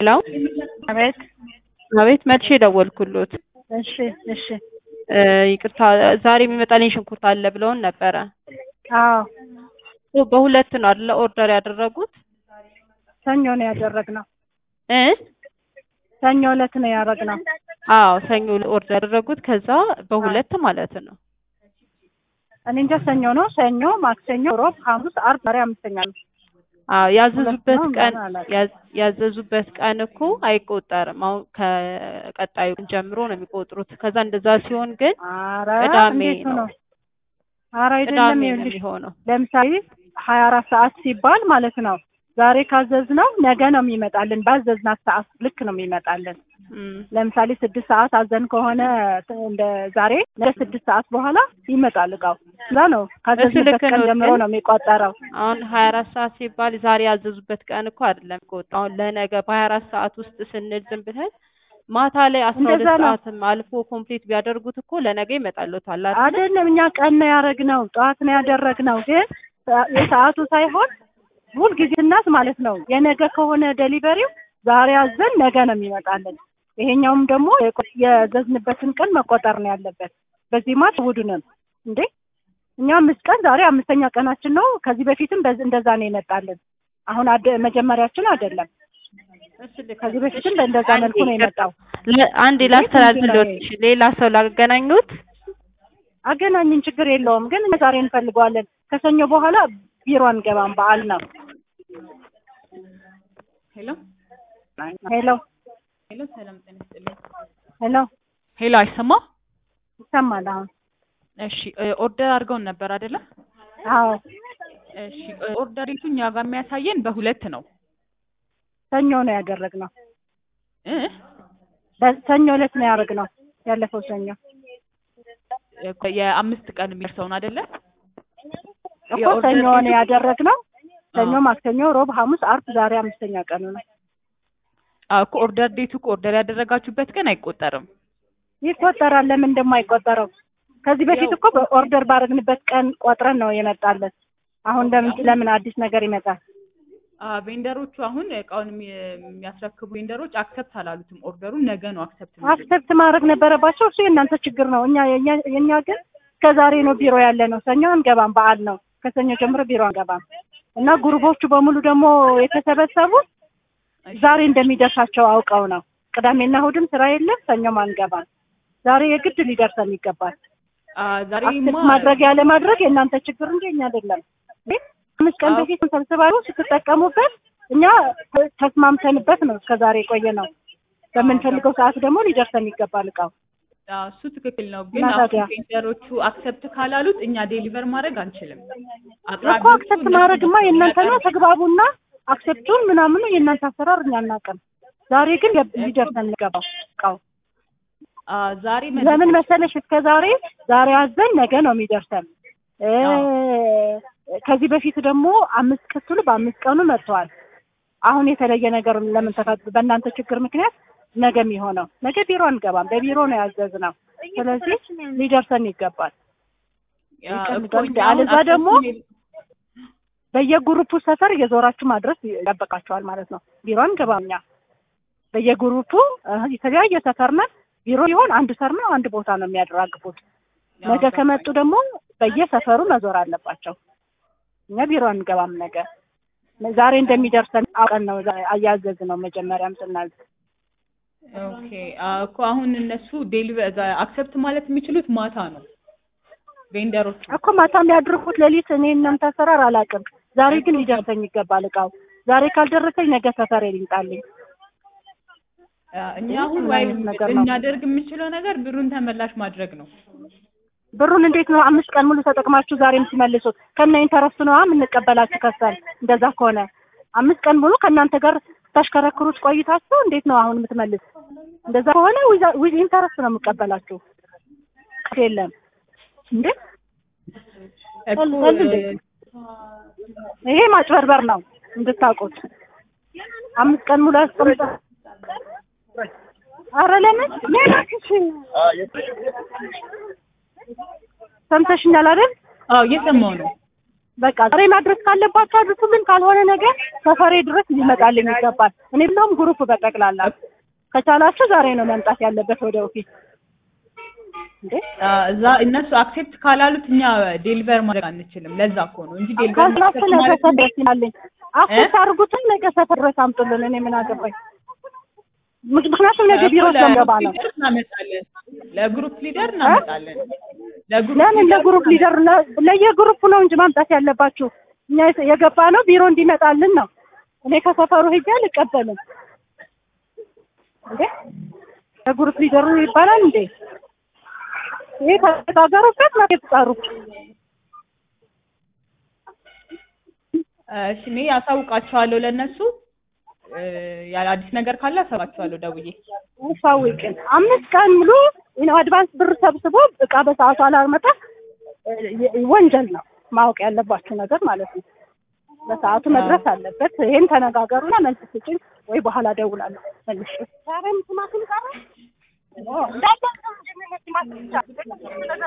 ሄሎ አቤት አቤት መልሼ ደወልኩሎት። እሺ እሺ እ ይቅርታ ዛሬ የሚመጣልኝ ሽንኩርት አለ ብለውን ነበረ። አዎ በሁለት ነው አይደለ ኦርደር ያደረጉት ሰኞ ነው ያደረግነው እ ሰኞ ዕለት ነው ያደረግነው አዎ ሰኞ ኦርደር ያደረጉት ከዛ በሁለት ማለት ነው። እኔ እንጃ ሰኞ ነው ሰኞ ማክሰኞ ሮብ ሐሙስ አርብ ዛሬ አምስተኛ ነው አዎ ያዘዙበት ሁለት ነው ቀን ምናምን አላውቅም። ያዝ- ያዘዙበት ቀን እኮ አይቆጠርም። አሁን ከቀጣዩ ቀን ጀምሮ ነው የሚቆጥሩት። ከዛ እንደዛ ሲሆን ግን ኧረ ቅዳሜ እንዴት ነው ነው ኧረ አይደለም ቅዳሜ ነው ይኸውልሽ የሚሆነው። ለምሳሌ ሀያ አራት ሰዓት ሲባል ማለት ነው ዛሬ ካዘዝነው ነገ ነው የሚመጣልን ባዘዝናት ሰዓት ልክ ነው የሚመጣልን እም፣ ለምሳሌ ስድስት ሰዓት አዘን ከሆነ እንደ ዛሬ ነገ ስድስት ሰዓት በኋላ ይመጣል እቃው እዛ ነው ካዘዝንበት ልክ ቀን ነው፣ ጀምሮ ግን ነው የሚቆጠረው አሁን ሀያ አራት ሰዓት ሲባል ዛሬ ያዘዙበት ቀን እኮ አይደለም የሚቆጥረው። አሁን ለነገ በሀያ አራት ሰዓት ውስጥ ስንል ዝም ብለን ማታ ላይ አስራ ሁለት እንደዛ ነው። ሰዓትም አልፎ ኮምፕሊት ቢያደርጉት እኮ ለነገ ይመጣልዎታል አይደል? አይደለም እኛ ቀን ነው ያደረግነው ጠዋት ነው ያደረግነው ግን የሰዓቱ ሳይሆን ሁልጊዜ እናት ማለት ነው የነገ ከሆነ ደሊቨሪው ዛሬ አዘን ነገ ነው የሚመጣልን ይሄኛውም ደግሞ የዘዝንበትን ቀን መቆጠር ነው ያለበት በዚህ ማት ውዱንም እንዴ እኛ አምስት ቀን ዛሬ አምስተኛ ቀናችን ነው ከዚህ በፊትም በዝ- እንደዛ ነው የመጣልን አሁን አደ- መጀመሪያችን አይደለም እሺ፣ ልክ ከዚህ ነው። በፊትም በእንደዛ አንዴ መልኩ ነው የመጣው ለ- አንዴ እንዴት ላስተላልፍልዎት። ምንድን ነው እሺ፣ ሌላ ሰው ላገናኙት። አገናኝን ችግር የለውም ግን እኛ ዛሬ እንፈልገዋለን ከሰኞ በኋላ ቢሮ አንገባም በዓል ነው ሄሎ ሄሎ ሄሎ፣ ሰላም ጤና ይስጥልኝ። ሄሎ ሄሎ፣ አይሰማ? ይሰማል አሁን እሺ፣ እ ኦርደር አድርገውን ነበር አይደለ? አዎ እሺ፣ እ ኦርደሪቱ እኛ ጋር የሚያሳየን በሁለት ነው ሰኞ ነው ያደረግነው እ በሰኞ ዕለት ነው ያደረግነው ያለፈው ሰኞ እ የአምስት ቀን የሚደርሰውን አይደለ? እኮ የኦርደር ሰኞ ነው ዴቱ- ያደረግነው ሰኞ አዎ። ማክሰኞ ሮብ ሐሙስ አርብ ዛሬ አምስተኛ ቀኑ ነው አዎ እኮ ኦርደር ዴቱ እኮ ኦርደር ያደረጋችሁበት ቀን አይቆጠርም። ይቆጠራል ለምን እንደማይቆጠረው ከዚህ በፊት ያው- እኮ በኦርደር ባደረግንበት ቀን ቆጥረን ነው የመጣለን አሁን ለምን ለምን አዲስ ነገር ይመጣል አ ቬንደሮቹ አሁን እቃውን የሚ- የሚያስረክቡ ቬንደሮች አክሰፕት አላሉትም። ኦርደሩን ነገ ነው አክሰፕት አክሰፕት ማድረግ ነበረባቸው እሱ የእናንተ ችግር ነው እኛ የኛ- የኛ ግን ከዛሬ ነው ቢሮ ያለ ነው ሰኞ አንገባም በዓል ነው ከሰኞ ጀምሮ ቢሮ አንገባም እና ጉሩቦቹ በሙሉ ደግሞ የተሰበሰቡት ዛሬ እንደሚደርሳቸው አውቀው ነው ቅዳሜና እሑድም ስራ የለም ሰኞም አንገባም ዛሬ የግድ ሊደርሰን ይገባል አ ዛሬ አክሰፕት ማድረግ ያለ ማድረግ የእናንተ ችግር እንጂ እኛ አይደለም እንዴ? አምስት ቀን አዎ። በፊት ሰብስባችሁ ስትጠቀሙበት እኛ ተስማምተንበት ነው እስከ ዛሬ የቆየ ነው በምንፈልገው ሰዓት ደግሞ ሊደርሰን ይገባል እቃው አ እሱ ትክክል ነው፣ ግን እና አሁን ታዲያ? ቬንደሮቹ አክሰፕት ካላሉት እኛ ዴሊቨር ማድረግ አንችልም። እኮ አቅራቢዎቹ አክሰፕት እነሱ ማድረግማ ናቸው የእናንተ ነው የሚያቀርቡት። ተግባቡና አክሰፕቱን ምናምኑ የእናንተ አሰራር እኛ አናውቅም ዛሬ ግን ሊደርሰን ሊደርሰን ይገባው እቃው አ ዛሬ ለምን መሰለሽ እስከ ዛሬ ዛሬ አዘን ነገ ነው የሚደርሰን እ ከዚህ በፊት ደግሞ አምስት ክትሉ በአምስት ቀኑ መጥተዋል አሁን የተለየ ነገር ለምን ተፈጥ በእናንተ ችግር ምክንያት ነገ የሚሆነው ነገ ቢሮ አንገባም በቢሮ ነው ያዘዝነው ስለዚህ ሊደርሰን ይገባል አ እኮ ይቀንሳል። እኛ አሁን አለዛ ደግሞ አክሰፕት በየግሩፑ ሰፈር እየዞራችሁ ማድረስ ይጠበቃቸዋል ማለት ነው ቢሮ አንገባም እኛ በየግሩፑ እ የተለያየ ሰፈር ነን ቢሮ ሲሆን አንድ ሰር ነው አንድ ቦታ ነው የሚያደራግፉት ነገ ከመጡ ደግሞ በየሰፈሩ መዞር አለባቸው። እኛ ቢሮ አንገባም። ነገ ዛሬ እንደሚደርሰን አውቀን ነው አያዘዝ ነው መጀመሪያም ስናዝ ኦኬ አ እኮ አሁን እነሱ ዴሊቨር አክሰፕት ማለት የሚችሉት ማታ ነው ቬንደሮቹ። እኮ ማታ የሚያድርጉት ሌሊት እኔ እናንተ አሰራር አላውቅም። ዛሬ ግን ሊደርሰኝ ይገባል እቃው። ዛሬ ካልደረሰኝ ነገ ሰፈር ይምጣልኝ። አ እኛ አሁን ምን ወይ አይነት ነገር ነው? ልናደርግ የምንችለው ነገር ብሩን ተመላሽ ማድረግ ነው። ብሩን እንዴት ነው አምስት ቀን ሙሉ ተጠቅማችሁ ዛሬ የምትመልሱት? ከነ ኢንተረስቱ ነዋ የምንቀበላችሁ ከሰል። እንደዛ ከሆነ አምስት ቀን ሙሉ ከእናንተ ጋር ታሽከረክሩት ቆይታችሁ እንዴት ነው አሁን የምትመልስ? እንደዛ ከሆነ ዊዝ ኢንተረስት ነው የምቀበላችሁ። የለም እንዴ እኮ ቀልድ እንዴ? ይሄ ማጭበርበር ነው እንድታውቁት። አምስት ቀን ሙሉ አስቀምጣ አረ ለምን ለማክሽ ሰምተሽኛል አይደል? አዎ እየሰማሁ ነው። በቃ ዛሬ ማድረስ ካለባቸው አድርሱልን፣ ካልሆነ ነገ ሰፈሬ ድረስ ሊመጣልኝ ይገባል። እኔ ብለውም ግሩፕ በጠቅላላ ከቻላችሁ ዛሬ ነው መምጣት ያለበት ወደ ኦፊስ እንዴ አ፣ እዛ እነሱ አክሴፕት ካላሉት እኛ ዴሊቨር ማድረግ አንችልም። ለዛ እኮ ነው እንጂ ዴሊቨር ካላችሁ ነገ ማለት ሰፈር ድረስ ይላልኝ አክሴፕት አድርጉትን ነገ ሰፈር ድረስ አምጡልን። እኔ ምን አገባኝ? ምክንያቱም ነገ ቢሮ ስለምገባ ነው። ለግሩፕ ሊደር እናመጣለን። ለግሩፕ ሊደር እናመጣለን። ለግሩፕ ለምን ሊደር ለግሩፕ ሊደር ለ- ለየግሩፕ ነው እንጂ ማምጣት ያለባችሁ። እኛ የተ- የገባ ነው ቢሮ እንዲመጣልን ነው። እኔ ከሰፈሩ ሄጄ አልቀበልም እንዴ። ለግሩፕ ሊደሩ ይባላል እንዴ? ይሄ ከተጋገሩበት ነው የተጣሩ። እሺ እኔ ያሳውቃቸዋለሁ ለእነሱ እ፣ ያለ አዲስ ነገር ካለ አሳውቃቸዋለሁ ደውዬ። አሳውቅን። አምስት ቀን ሙሉ ነው አድቫንስ ብር ሰብስቦ እቃ በሰዓቱ አላመጣ እ፣ ወንጀል ነው። ማወቅ ያለባችሁ ነገር ማለት ነው። በሰዓቱ መድረስ አለበት። ይሄን ተነጋገሩና መልስ ስጭኝ ወይ በኋላ ደውላለሁ መልሼ። ዛሬም ቲማቲም ቀረ? እንዳለ ነው እንጂ ምን ቲማቲም ብቻ